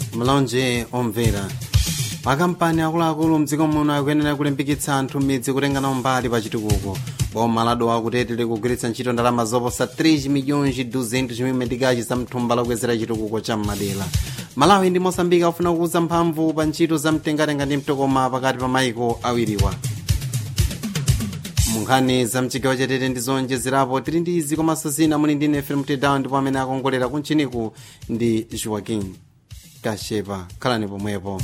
mlonje omvera makampani akuluakulu mdziko muno akuyenera kulimbikitsa anthu m'midzi kutengana mbali pa chitukuko boma ladowa kutete likugwiritsa ntchito ndalama zoposa 3 milhões 200 mil medikachi za mthumba lokwezera chitukuko cha mmadera malawi ndi mosambika akufuna kukuza mphamvu pa ntchito za mtengatenga ndi mtokoma pakati pa maiko awiriwa munkhani za mchigawo chatete ndi zonjezerapo tili ndi izi komanso zina muli ndi nefe mtedawo ndipo amene akongolera kuntchiniku ndi joaquin kashepa khalani pomwepo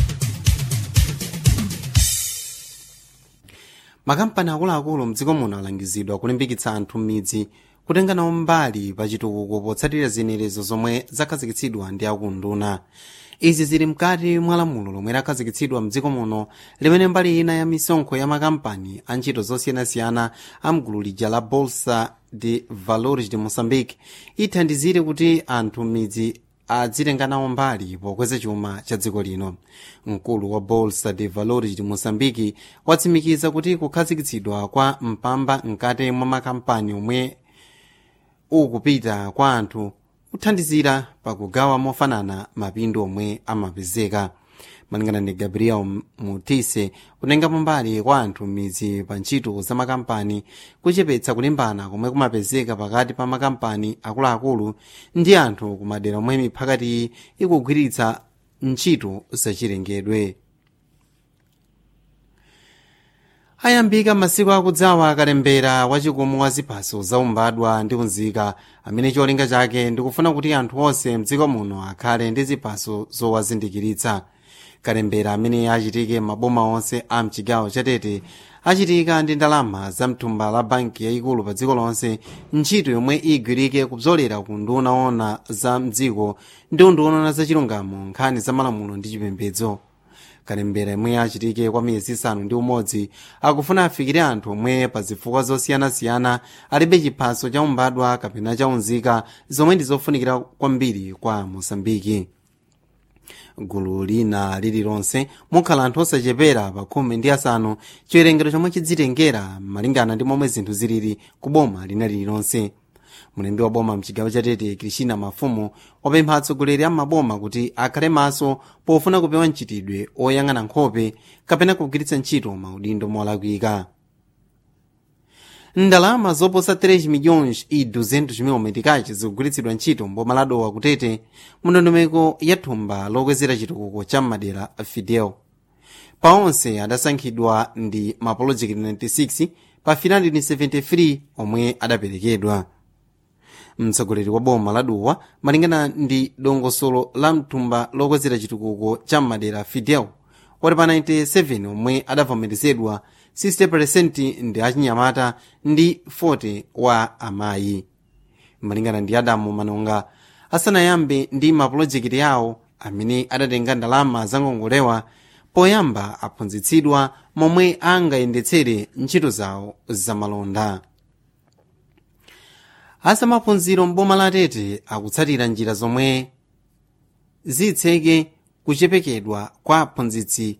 makampani akuluakulu mdziko muno alangizidwa kulimbikitsa anthu m'midzi kutenga nawo mbali pa chitukuko potsatira ziyenerezo zomwe zakhazikitsidwa ndi akunduna izi zili mkati mwa lamulo lomwe lakhazikitsidwa mdziko muno limene mbali ina ya misonkho ya makampani a ntchito zosiyanasiyana a mgulu lija la bolsa de valores de moçambique ithandizire kuti anthu m'midzi adzitenga nawo mbali pokweza chuma cha dziko lino mkulu wa bolsa de valores de moçambique watsimikiza kuti kukhazikitsidwa kwa mpamba mkati mwa makampani omwe ukupita kwa anthu kuthandizira pakugawa mofanana mapindu omwe amapezeka malingana ndi gabriel mutise kutengapo mbali kwa anthu m'midzi pa ntchito za makampani kuchepetsa kulimbana komwe kumapezeka pakati pa makampani akuluakulu ndi anthu kumadera omwe miphakati ikugwiritsa ntchito zachilengedwe ayambika masiku akudzawa akalembera wachikumu wa ziphaso zaumbadwa ndi unzika amene cholinga chake ndikufuna kuti anthu onse mdziko muno akhale ndi ziphaso zowazindikiritsa kalembera amene achitike maboma onse a mchigawo chatete achitika ndi ndalama za mthumba la banki yayikulu pa dziko lonse ntchito yomwe igwirike kubzolera ku nduna ona za mdziko ndi unduna za chilungamo nkhani za malamulo ndi chipembedzo kalembera yomwe achitike kwa miyezi isanu ndi umodzi akufuna afikire anthu omwe pa zifukwa zosiyanasiyana alibe chiphaso cha umbadwa kapena cha unzika zomwe ndi zofunikira kwambiri kwa mosambiki gulu lina lililonse mukhala anthu osachepera pa khumi ndi asanu chiwerengero chomwe chidzitengera malingana ndi momwe zinthu zilili ku boma lina lililonse mulembi wa boma mchigawo chatete krishina mafumu wapempha atsogoleri a maboma kuti akhale maso pofuna kupewa mchitidwe oyang'ana nkhope kapena kugwiritsa ntchito maudindo molakwika ndalama zoposa 3 milhões e 200 mil metikachi zikugwiritsidwa ntchito mboma ladowa kutete mndondomeko ya thumba lokwezera chitukuko cha madera fidel pa onse adasankhidwa ndi mapolojekiti 96 pa 373 omwe adaperekedwa mtsogoleri wa boma ladowa malingana ndi dongosolo la mthumba lokwezera chitukuko cha madera fidel wati pa 97 omwe adavomerezedwa 60% ndi achinyamata ndi 40 wa amayi malingana ndi adamu manonga asanayambe ndi mapulojekiti awo amene adatenga ndalama zangongolewa poyamba aphunzitsidwa momwe angayendetsere ntchito zawo zamalonda asamaphunziro mboma la tete akutsatira njira zomwe zitseke kuchepekedwa kwa aphunzitsi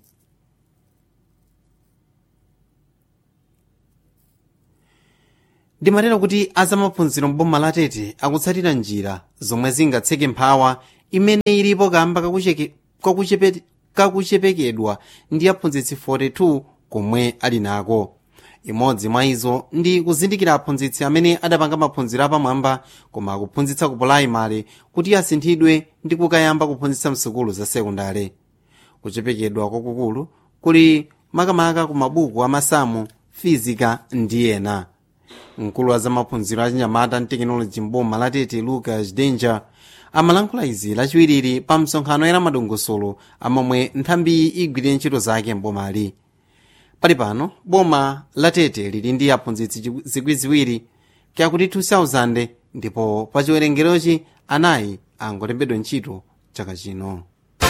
ndimatera kuti azamaphunziro mboma la tete akutsatira njira zomwe zingatseke mphawa imene ilipo kamba kakuchepe, kakuchepekedwa ndi aphunzitsi 42 komwe ali nako imodzi mwa izo ndi kuzindikira aphunzitsi amene adapanga maphunziro apamwamba koma akuphunzitsa ku pulaimali kuti asinthidwe ndi kukayamba kuphunzitsa msukulu za sekondale kuchepekedwa kwakukulu kuli makamaka ku mabuku amasamu fizika ndi ena mkulu wa zamaphunziro achinyamata ndi tekinoloji mboma la tete lucas danger amalankhula izi lachiwiriri pa msonkhano era madongosolo amomwe nthambi igwirire ntchito zake mbomali pali pano boma la tete lili ndi aphunzitsi zikwi ziwiri kyakuti 2000 ndipo pa chiwerengerochi anayi angolembedwa ntchito chaka chino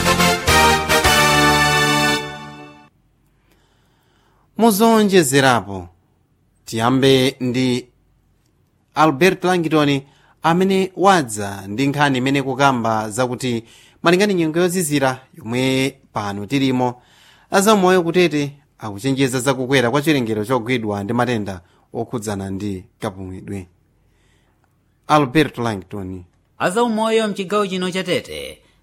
muzonjezerapo tiyambe ndi albert langton amene wadza ndi nkhani imene kukamba zakuti malingana nyengo yozizira yomwe pano tilimo azamoyo kutete akuchenjeza zakukwera kwa chiwerengero chogwidwa ndi matenda okhudzana ndi kapumidwe albert langton azaumoyo mchigawo chino cha tete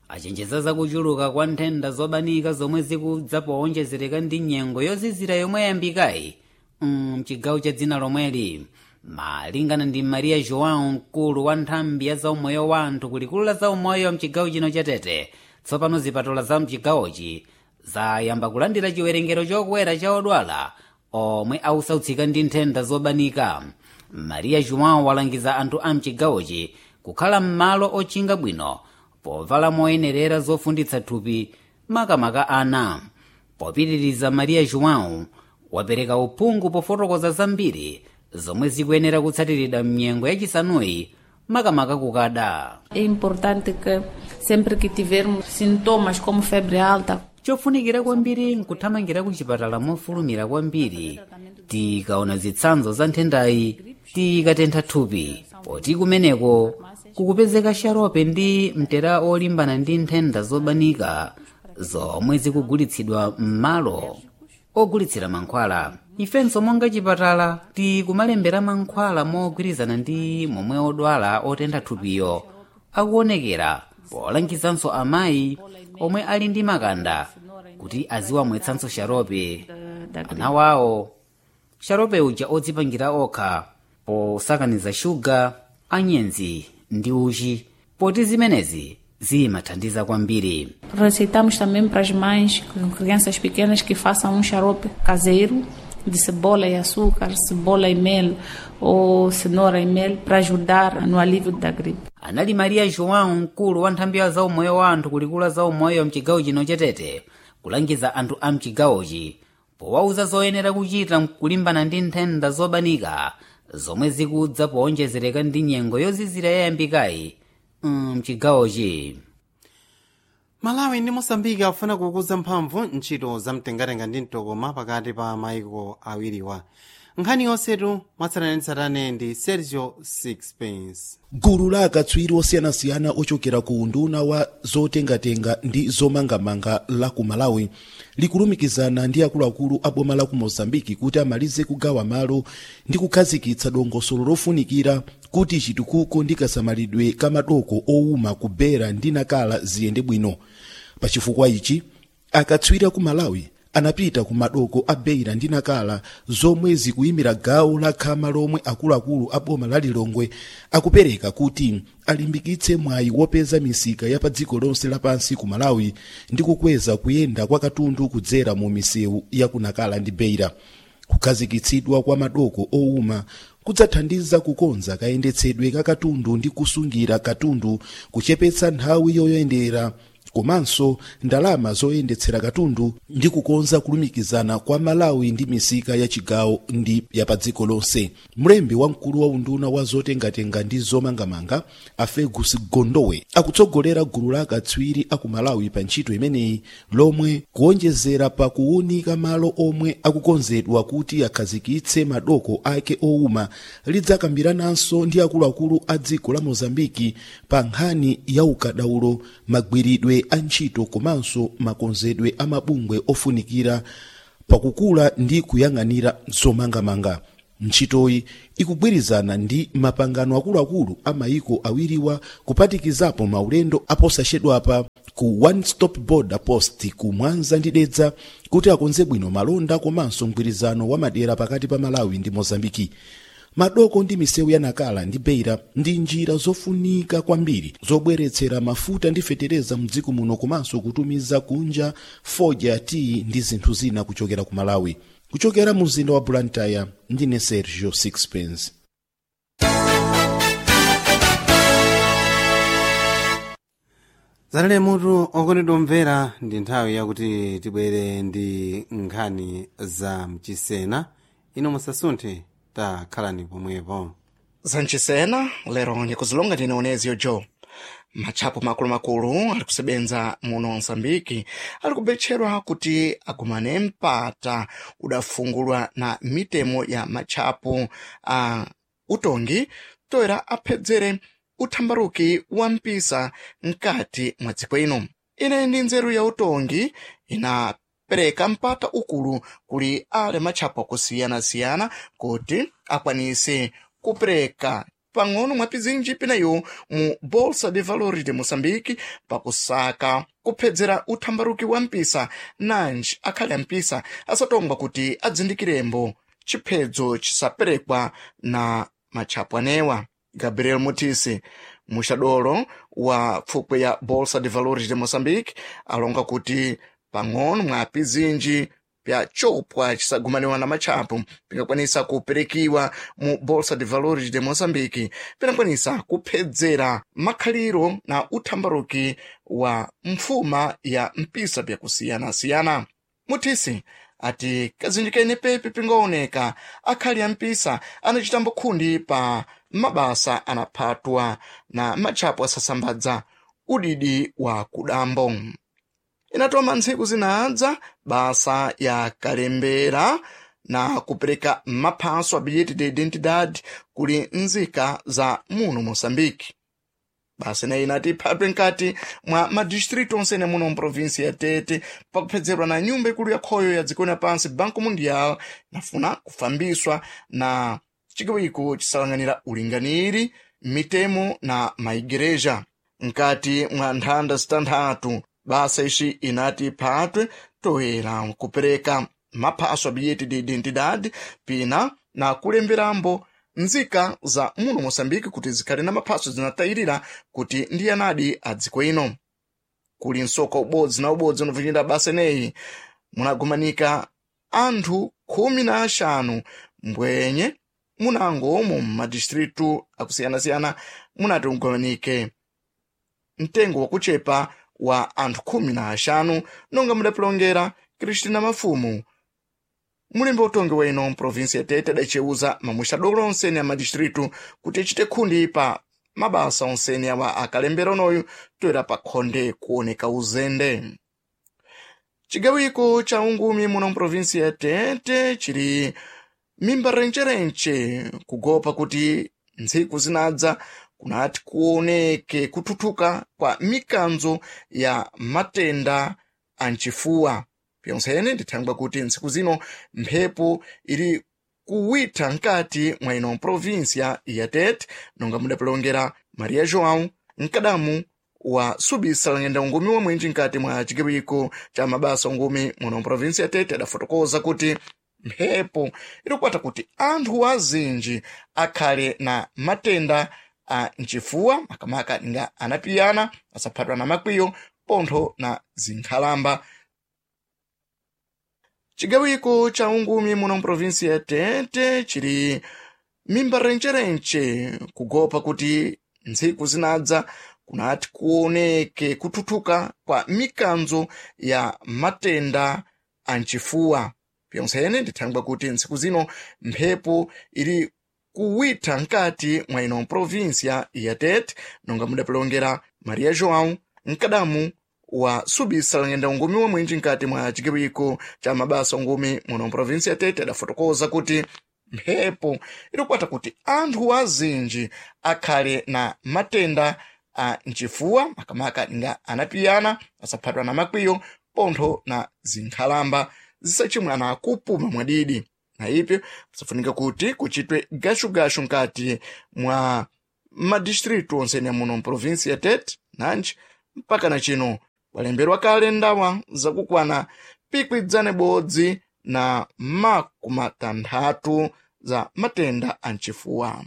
achenjeza zakuchuluka kwa nthenda zobanika zomwe zikudza powonjezereka ndi nyengo yozizira yomwe yayambikayi mchigawo cha dzina lomweli malingana ndi maria joão mkulu wa nthambi ya zaumoyo wa anthu kulikulu la zaumoyo mchigawo chino cha tete tsopano zipatala za mchigawochi zayamba kulandira chiwerengero chokwera cha odwala omwe ausautsika ndi nthenda zobanika maria joão walangiza anthu a mchigawochi kukhala m'malo ochinga bwino povala moyenerera zofunditsa thupi makamaka ana popitiriza maria joão wapereka uphungu pofotokoza zambiri zomwe zikuyenera kutsatiridwa mnyengo yachisanuyi makamaka kukada É importante que sempre que tivermos sintomas como febre alta, chofunikira kwambiri nkuthamangira ku chipatala mofulumira kwambiri tikaona zitsanzo za nthendayi tikatentha thupi poti kumeneko kukupezeka sharope ndi mtera olimbana ndi nthenda zobanika zomwe zikugulitsidwa m'malo ogulitsira mankhwala ifenso monga chipatala tikumalembera mankhwala mogwirizana ndi momwe odwala otentha thupiyo akuonekera polangizanso amayi omwe ali ndi makanda kuti aziwamwetsanso sharope ana wawo sharope uja odzipangira okha posakaniza shuga anyenzi ndi uchi poti zimenezi zimathandiza kwambiri receitamos também para as mães com crianças pequenas que façam um xarope caseiro de cebola e açúcar, cebola e mel ou cenoura e mel para ajudar no alívio da gripe. anali maria joão mkulu wa nthambi ya zaumoyo wa anthu kulikulu zaumoyo mchigawo chino chatete kulangiza anthu a mchigawochi powauza zoyenera kuchita kulimbana ndi nthenda zobanika zomwe zikudza powonjezereka ndi nyengo yozizira yayambikayi mchigawochi malawi ndi mosambiki akufuna kukuza mphamvu ntchito zamtengatenga ndi mtokoma pakati pa maiko awiriwa nkhani yonsetu mwatsatanetsatane ndi sergio sixpence gulu la akatswiri osiyanasiyana ochokera ku unduna wa zotengatenga ndi zomangamanga la ku malawi likulumikizana ndi akuluakulu a boma la ku mozambiki kuti amalize kugawa malo ndi kukhazikitsa dongosolo lofunikira kuti chitukuko ndi kasamalidwe ka madoko owuma ku bera ndi nakala ziyende bwino pachifukwa ichi akatswiri a ku malawi anapita ku madoko a beira ndi nakala zomwe zikuyimira gawo la khama lomwe akuluakulu a boma la lilongwe akupereka kuti alimbikitse mwayi wopeza misika ya pa dziko lonse lapansi ku malawi ndi kukweza kuyenda kwa katundu kudzera mu misewu ya ku nakala ndi beira kukhazikitsidwa kwa madoko owuma kudzathandiza kukonza kayendetsedwe ka katundu ndi kusungira katundu kuchepetsa nthawi yoyendera komanso ndalama zoyendetsera katundu ndi kukonza kulumikizana kwa malawi ndi misika ya chigawo ndi ya pa dziko lonse mlembi wamkulu wa unduna wa zotengatenga ndi zomangamanga a fergus gondowe akutsogolera gulu la akatswiri aku malawi pa ntchito imeneyi lomwe kuonjezera pa kuwunika malo omwe akukonzedwa kuti akhazikitse madoko ake owuma lidzakambirananso ndi akuluakulu a dziko la mozambiki pa nkhani ya ukadaulo magwiridwe a ntchito komanso makonzedwe a mabungwe ofunikira pakukula ndi kuyang'anira zomangamanga ntchitoyi ikugwirizana ndi mapangano akuluakulu a mayiko awiriwa kuphatikizapo maulendo aposachedwapa ku one stop border post ku mwanza ndi dedza kuti akonze bwino malonda komanso mgwirizano wa madera pakati pa malawi ndi mozambiki madoko ndi misewu ya nakala ndi beira ndi njira zofunika kwambiri zobweretsera mafuta ndi fetereza mdziko muno komanso kutumiza kunja foja tii ndi zinthu zina kuchokera ku malawi kuchokera mu mzinda wa blantyre ndine sergio sixpence zalale mutu okondedwa omvera ndi nthawi yakuti tibwere ndi nkhani za mchisena ino musasunthe takhalani pomwepo zanchisena lero ndikuzilonga ndine onezio joe matchapo makulumakulu ali kusebenza muno mosambiki ali kubetchedwa kuti agumane mpata udafungulwa na mitemo ya matchapo a utongi toera aphedzere uthambaruki wa mpisa mkati mwa dziko ino ine ndi nzeru ya utongi inapereka mpata ukulu kuli ale matchapo akusiyana-siyana kuti akwanise kupereka pang'ono mwa pizinji pinayo mu bolsa de valores de moçambique pakusaka kuphedzera uthambaruki wa mpisa nanji akhale ampisa asatomba kuti adzindikirembo chiphedzo chisaperekwa na matchapo anewa gabriel mutisi muxadolo wa pfupwe ya bolsa de valores de moçambique alonga kuti pang'ono mwa pizinji pya chopwa chisagumaniwa na matchapo pingakwanisa kuperekiwa mu bolsa de valores de moçambique pinakwanisa kuphedzera makhaliro na uthambaruki wa mfuma ya mpisa pyakusiyana-siyana mutisi ati kazinji kene pepe pingaoneka akhali ampisa anacitambo khundi pa mabasa anaphatwa na matchapo asasambadza udidi wa kudambo inatoma ntsiku zinadza basa ya kalembera na kupereka maphaso a bilhete de identidade kuli nzika za muno moçambique basa ineyi inati phapwe nkati mwa madistritu onsene muno mprovinsi ya tete pakuphedzerwa na nyumba ikulu ya khoyo ya dziko lapansi banco mundial nafuna kufambiswa na chikiwiko chisalang'anira ulinganiri mitemo na maigereja nkati mwa nthanda zitanthatu basa ixi inati phatwe toera kupereka maphaso a bilhete de identidade pina na kulemberambo nzika za muno moçambique kuti zikhale na maphaso zinatayirira kuti ndi anadi a dziko ino kuli nsoka ubodzi na ubodzi unovunyira basa ineyi munagumanika anthu khumi na axanu mbwenye munango mu madistritu akusiyana-siyana munati ugumanike mtengo wakuchepa wa anthu khumi na axanu nonga mudapilongera kristina mafumu mulembe utongi weno mprovinsi ya tete adaceuza mamuxadolo onsene a madistritu kuti icite khundi pa mabasa onsene awa akalembera onoyu toera pa khonde kuoneka uzende cigawiko ca ungumi muno mprovinsi ya tete cili mimba rencerenche kugopa kuti ntsiku zinadza kunati kuoneke kuthuthuka kwa mikanzo ya matenda a mcifuwa pyonsene ndithangwa kuti ntsiku zino mphepo ili kuwitha nkati mwa ino provinsia ya tete nonga mudapilongera maria joão mkadamu wa subisa lang'enda ungumi wamwenji nkati mwa cikiwiko ca mabasa ungumi muno provinsi ya tete adafotokoza kuti mphepo ilikwata kuti anthu azinji akhale na matenda a mcifuwa makamaka nga anapiyana asaphatwa na makwiyo pontho na zinkhalamba cigawiko ca ungumi muno mprovinsi ya tete cili mimba rencerenche kugopa kuti ntsiku zinadza kunati kuoneke kuthuthuka kwa mikanzo ya matenda a mcifuwa pyonsene ndithangwa kuti ntsiku zino mphepo ili kuwitha nkati mwa ino provinsia ya tete nonga mudapilongera maria joão mkadamu wa subisa lang'enda ungumi wamwenji nkati mwa cikiwiko ca mabasa ungumi muno provinsi ya tete adafotokoza kuti mphepo ilikwata kuti anthu azinji akhale na matenda a mcifuwa makamaka nga anapiyana asaphatwa na makwiyo pontho na zinkhalamba zisachimwana kupuma mwadidi na ipyo pasafunika kuti kuchitwe gashugashu nkati mwa madistritu onsene muno mprovinsi ya tete nanji mpaka na chino walemberwa kale ndawa zakukwana pikwidzane bodzi na makumatanthatu za matenda a mcifuwa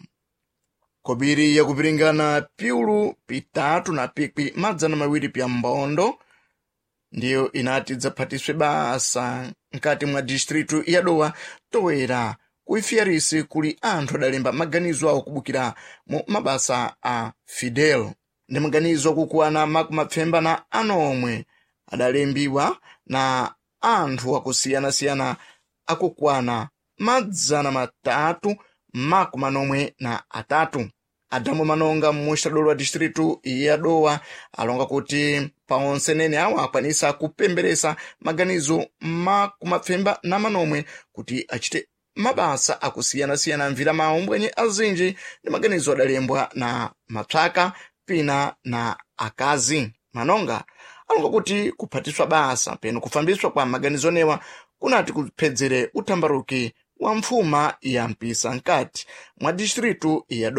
kobiri yakupiringana piulu pitatu na pikwi madzana mawiri pya mbondo ndiyo inati dzaphatiswe basa nkati mwa distritu ya dowa toera kuifiyarisi kuli anthu adalemba maganizo awo kubukira mu mabasa a fidel ndi maganizo akukwana makumapfemba na anomwe adalembiwa na anthu akusiyana-siyana akukwana madzana matatu makumanomwe na atatu adamu manonga muxadolo wa distritu ya dowa alonga kuti paonse nene awo akwanisa kupemberesa maganizo makumapfemba na manomwe kuti achite mabasa akusiyana-siyana mvira mawu mbwenye azinji ndi maganizo adalembwa na mapsaka pina na akazi manonga alonga kuti kuphatiswa basa peno kufambiswa kwa maganizo newa kunati kuphedzere uthambaruki wa mfuma ya mpisa nkati mwa distritu ya dowa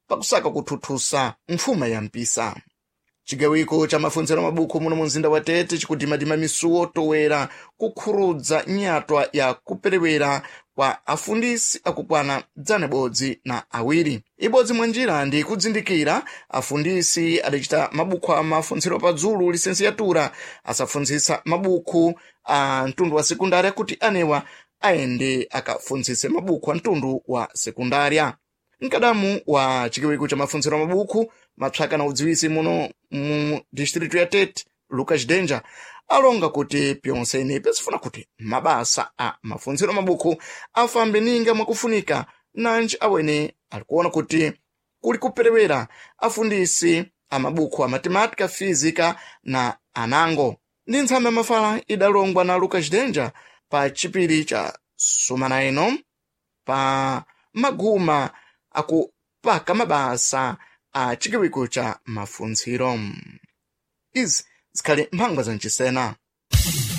pakusaka kuthuthusa mfuma ya mpisa cigawiko ca mafunziro mabuku muno mu mzinda wa tete cikudimadima misuwo towera kukhurudza nyatwa ya kuperewera kwa afundisi akukwana dzana ibodzi na awiri ibodzi mwa njira ndi kudzindikira afundisi adacita mabuku a mafunziro padzulu lisensiyatura asafunzisa mabuku a mtundu wa sekundária kuti anewa ayende akafunzise mabuku a mtundu wa sekundária mkadamu wa chikiwiko cha mafunziro a mabuku mapsaka na udziwisi muno mu distritu ya tete lucas danger alonga kuti pyonse inepe sifuna kuti mabasa a mafunziro mabuku afambe ninga mwakufunika nanji awene alikuona kuti kuli kuperewera afundisi a mabuku a matematika física na anango ndi ntsamba ya mafala idalongwa na lucas danger pa chipiri cha sumana ino pa maguma akupaka mabasa a chikiwiko cha mafunziro izi zikhali mphangwa za mcisena